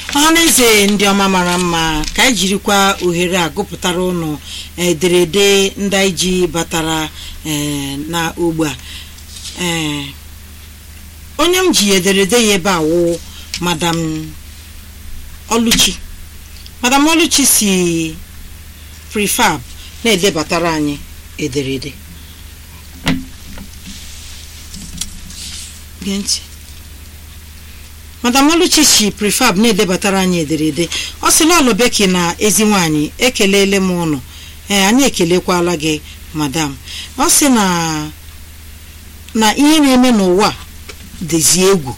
ọhaneze ndị ọma mara mma ka anyị jirikwa ohere a gụpụtara ụnụ ederede ndị anyị ji batara ee, na ogbe a ee onye m ji ederede ya ebe a wụ madam oluchi madam oluchi si prefab na-edebatara anyị ederede gee ntị madam oluchi si prefab na-edebatara anyị ederede ọ sị lọlụ beki na ezi nwaanyị ekelele m ụnụ ee anyị ekelekwala gị madam ọ sị na na ihe na-eme n'ụwa dịzi egwu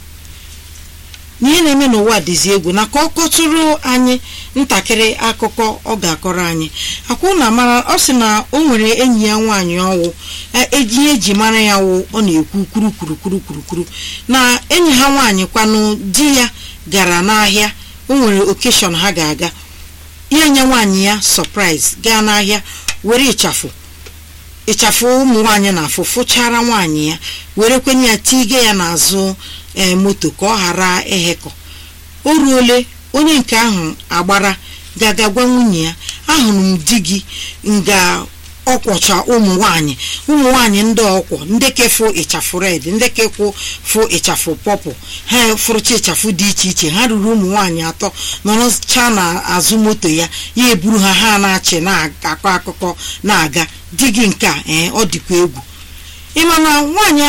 n'ihe na-eme n'ụwa dịzi egwu na ka ọ kọtụrụ anyị ntakịrị akụkọ ọ ga-akọrọ anyị akwụ na mara ọ sị na o nwere enyi ya nwaanyị ọwụ eji ihe eji mara ya wụ ọ na-ekwu kwuru kwuru kwuru kwuru kwuru na enyi ha nwaanyị kwanụ di ya gara n'ahịa o nwere okeshọn ha ga-aga ya nye nwaanyị ya sọpraịz gaa n'ahịa were ịchafụ ịchafụ ụmụ nwaanyị na-afụ fụchara nwaanyị ya were kwenye ya tige ya n'azụ ee moto ka ọ ghara ehekọ o ruole onye nke ahụ agbara gaga gwa nwunye ya ahụrụ m di gị nga ọkwọcha ụmụ nwaanyị ụmụ nwaanyị ndị ọkwọ ndị kefụ ịchafụ red ndị kefụ fụ ịchafụ pọpụ ha fụrụcha ịchafụ dị iche iche ha ruru ụmụ nwaanyị atọ nọrọcha n'azụ moto ya ya eburu ha ha na-achị na-akọ akụkọ na-aga di gị nke a ee ọ dịkwa egwu ịma na nwaanyị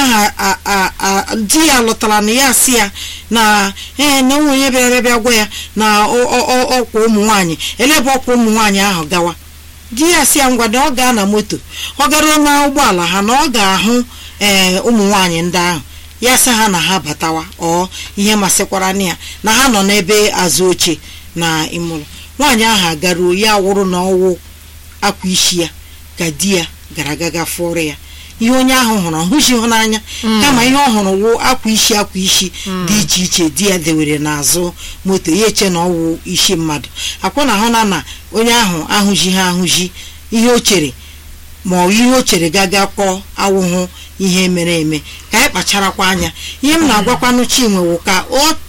ahụ di ya lụtara na ya si ya na ee na onwe onye bịara bịa gwa ya na ọkwa ụmụ nwaanyị elebe ọkwa ụmụ nwaanyị ahụ gawa di ya si ya ngwa na ọ gaa na moto ọ garuo na ụgbọala ha na ọ ga-ahụ ee ụmụ nwaanyị ndị ahụ ya sị ha na ha batawa ọ ihe masịkwara na ya na ha nọ n'ebe azụ oche na ịmụrụ nwaanyị ahụ agaruo ya wụrụ na ọwụ akwa isi ya ka di ya gara gaga fụrụ ya ihe onye ahụ hụrụ ọhụzi n'anya kama ihe ọ hụrụ wụ akwa isi akwa isi dị iche iche di ya dewere n'azụ moto ya eche na ọwụ isi mmadụ akwụ na ahụ na na onye ahụ ahụzi ha ahụzi ihe o chere ma ọ ihe o chere gaga kọọ awụhụ ihe mere eme ka anyị kpacharakwa anya ihe m na-agwakwanụ chinwe wụ ka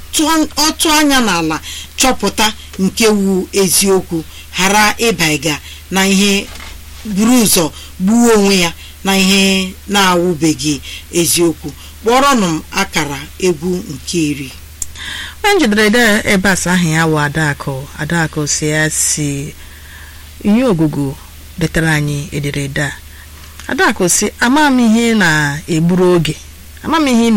ọ tụọ anya n'ala chọpụta nke wu eziokwu ghara ịbaiga na ihe buru ụzọ gbuo onwe ya na ihe na-awụbeghị eziokwu kpọrọnụ m akara egwu nke iri onye njidere ede ebe asa ahụ ya wụ adakụ adakụ si ya si ihe ogugu detara anyị ederede a adakụ si ama m ihe na-egburu oge ama m ihe